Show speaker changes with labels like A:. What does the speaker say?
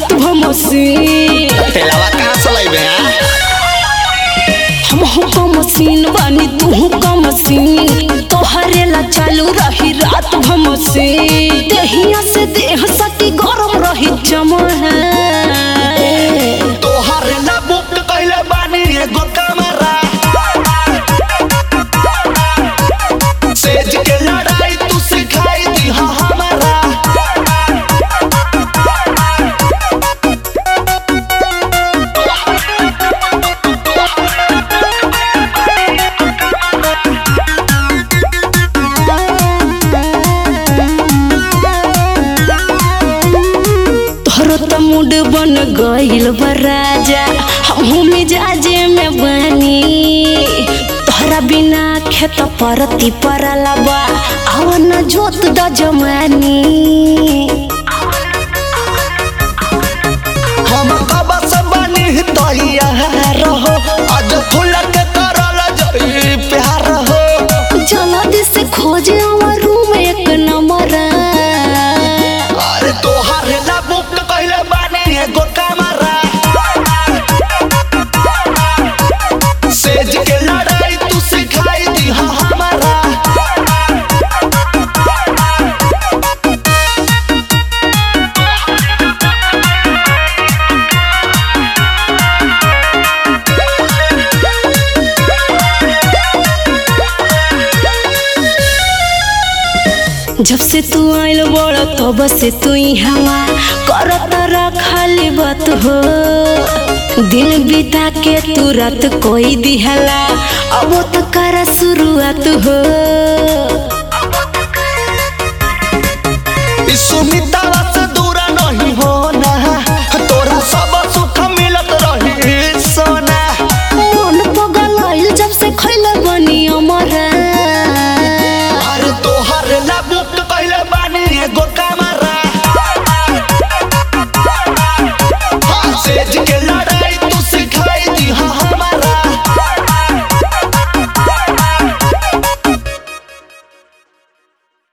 A: रात भमसी
B: तेलावा कहाँ से लइबे हैं
A: हम हो मशीन बानी तू का मशीन तोहरे ला चालू रही रात भमसी देहिया से देह सटी गरम रही जमा है
B: तोहर ना बुक कइले बानी एगो कमरा सेज के लड़ाई तू सिखाई दी हा हमारा
A: तोहरो त मूड बन गइल बा राजा हमहू मिजाजे में बनी तोहरा बिना खेत परती परला बा आवन जोत द जमानी
B: हम कब से बनी तैया रहो आज फूल के करल जई प्यार हो
A: जल्दी से खोजे हमर रूम एक नंबर
B: अरे तोहर ना बुक कइले बानी एगो कमरा सेज के लड़ाई तू सिखाई दी हा हमारा
A: जब से तू आइल बड़ तब से तू हवा करत रखली बात हो दिन बिता के तू रात कोई दिहला अब तो कर शुरुआत हो
B: सुमित